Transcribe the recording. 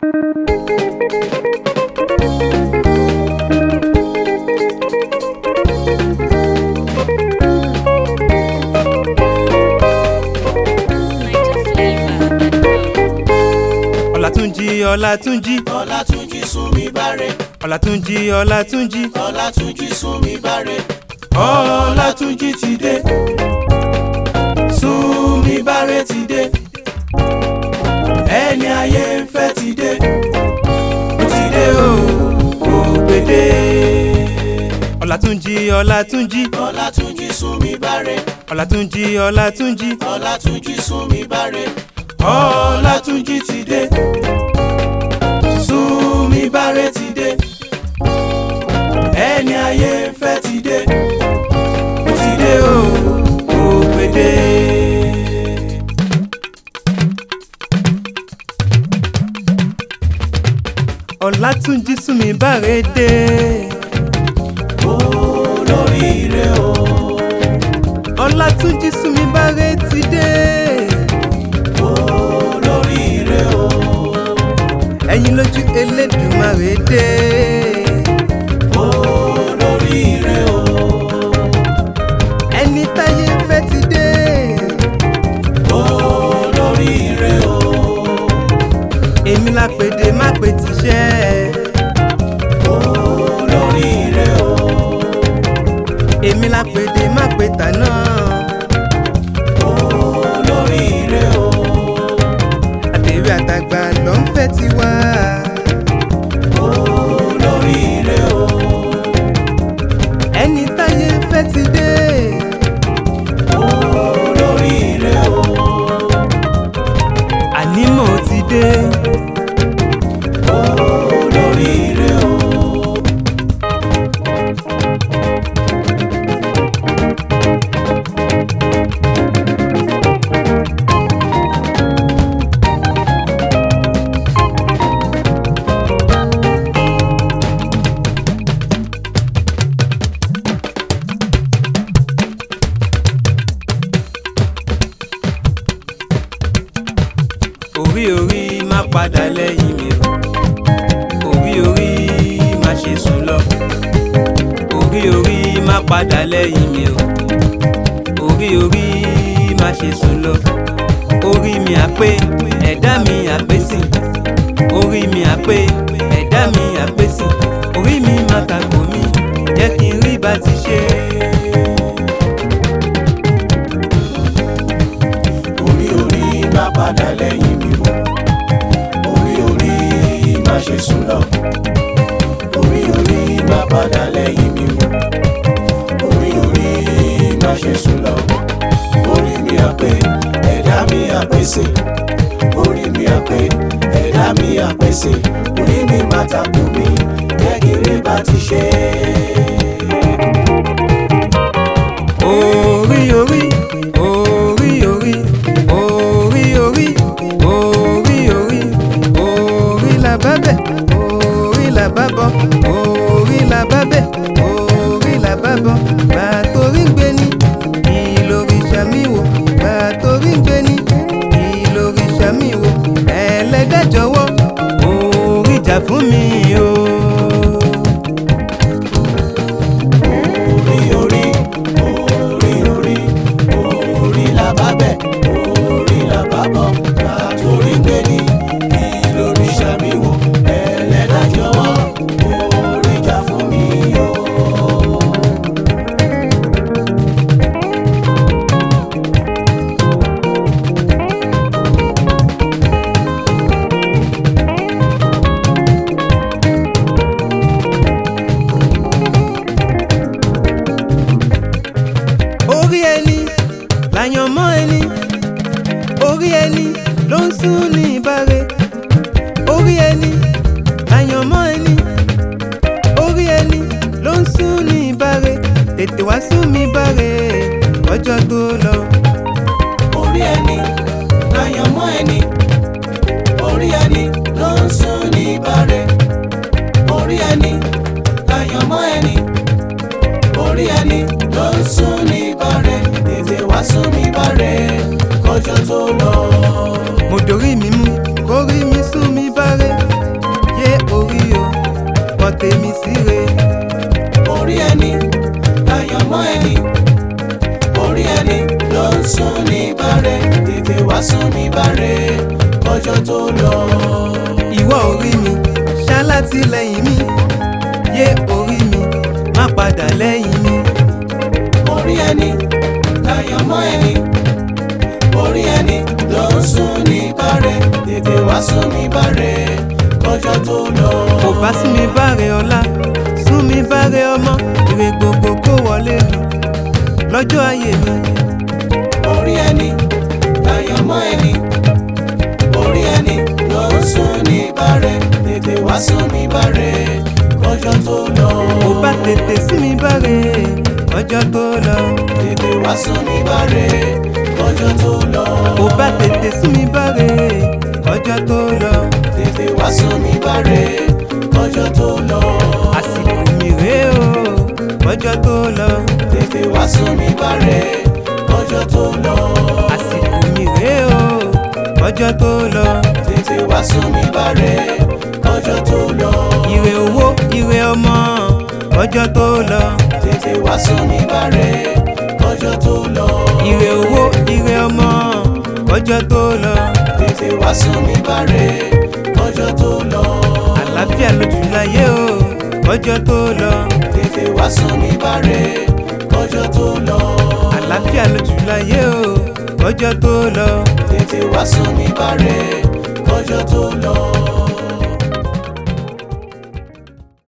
ọlátúnjí ọlátúnjí ọlátúnjí súnmi báre ọlátúnjí ọlátúnjí ọlátúnjí súnmi báre ọlátúnjí ti dé súnmi báre ti dé ẹni ayé ń fẹ́ ti dé ó ti dé o ó gbédé ọlátúnjí ọlátúnjí ọlátúnjí súnmi báre ọlátúnjí ọlátúnjí ọlátúnjí súnmi báre ọlátúnjí ti dé súnmi báre ti dé ẹni ayé ń fẹ́ ti dé ó ti dé o ó gbédé. ọlátúnjí súnmi báre dé olóríire o ọlátúnjí súnmi báre ti dé olóríire o ẹ̀yin lójú elédùmarè dé olóríire o ẹni táyé fẹ́ ti dé olóríire o èmi la pèdè má pè tíṣẹ́ olóríire o èmi la pèdè má pè tàná olóríire o àtẹ̀wé àtàgbà ló ń fẹ́ tiwa olóríire o ẹni táyé fẹ́ ti dé olóríire o àní mo ti dé olóríire o. orí orí má padà lẹ́yìn mi o orí orí má ṣe sùn lọ orí orí má padà lẹ́yìn mi o orí orí má ṣe sùn lọ orí mi àpé ẹ̀dá mi àpèsè orí mi àpé ẹ̀dá mi àpèsè orí mi má kàkó mi jẹ́ kí n rí bá ti ṣe. orí orí má padà lẹ́yìn mi o orí orí má ṣe sùn lọ orí orí má padà lẹ́yìn mi o orí orí má ṣe sùn lọ orí mi àpè ẹ̀dá mi àpèsè orí mi àpè ẹ̀dá mi àpèsè orí mi má takò mí jẹ́ kí rí bá ti ṣe orí orí orí orí orí orí orí orí orí la bá bẹ̀ orí la bá bọ̀ orí la bá bẹ̀ orí la bá bọ̀ bá torí ń gbé ní ìlórí sàmì wò bá torí ń gbé ní ìlórí sàmì wò ẹlẹ́dàá jọ̀wọ́ orí jà fún mi o. orí orí orí orí orí la bá bẹ̀ orí la bá bọ̀ látòrí gbé ní kí lórí sàmì wò ẹlẹ́dàá jọ̀wọ́ orí jà fún mi o. orí ẹni làyàn mọ́ ẹni orí ẹni ló ń sún ní ìbáre orí ẹni làyàn mọ́ ẹni orí ẹni ló ń sún ní ìbáre tètè wá sún mi báre ọjọ́ tó lọ. orí ẹni láyàn mọ́ ẹni orí ẹni ló ń sún ní bàrẹ̀ orí ẹni láyàn mọ́ ẹni orí ẹni ló ń sún ní bàrẹ̀ tètè wá sún ní bàrẹ̀ kọjọ́ tó lọ. mo dorí mi mú kórí mi sún mi báre ìwọ orí mi ṣalátìlẹ́yìn mi yé orí mi má padà lẹ́yìn mi. orí ẹni láyọ̀mọ́ ẹni orí ẹni ló ń sún ní bàrẹ̀ tètè wá sún ní bàrẹ̀ kọjọ́ tó lọ. kò bá sí mi báre ọlá sún mi báre ọmọ ire gbogbo kó wọlé lọ lọ́jọ́ ayé mi. orí ẹni láyọ̀mọ́ ẹni orí ẹni ló ń sún ní bàrẹ̀ tètè wá sún ní bàrẹ̀ kọjọ́ tó lọ. kò bá tètè sí mi báre ọjọ́ tó lọ. tètè wá sún ní bàrẹ̀ kọjọ́ tó lọ. kò bá tètè sí mi báre ọjọ́ tó lọ. tètè wá sún ní bàrẹ̀ kọjọ́ tó lọ. àsìkò mi rèé o ọjọ́ tó lọ. tètè wá sún ní bàrẹ̀ kọjọ́ tó lọ. àsìkò mi rèé o ọjọ́ tó lọ. tètè wá sún ní bàrẹ̀ kọjọ́ tó lọ. ire owó ire ọmọ ọjọ́ tó lọ. tètè wá sún ní bàrẹ̀ kọjọ́ tó lọ. ire owó ire ọmọ ọjọ́ tó lọ. tètè wá sún ní bàrẹ̀ kọjọ́ tó lọ. àlàáfíà lójú láyé o ọjọ́ tó lọ. tètè wá sún ní bàrẹ̀ kọjọ́ tó lọ. àlàáfíà lójú láyé o ọjọ́ tó lọ. tètè wá sún ní bàrẹ̀ kọjọ́ tó lọ.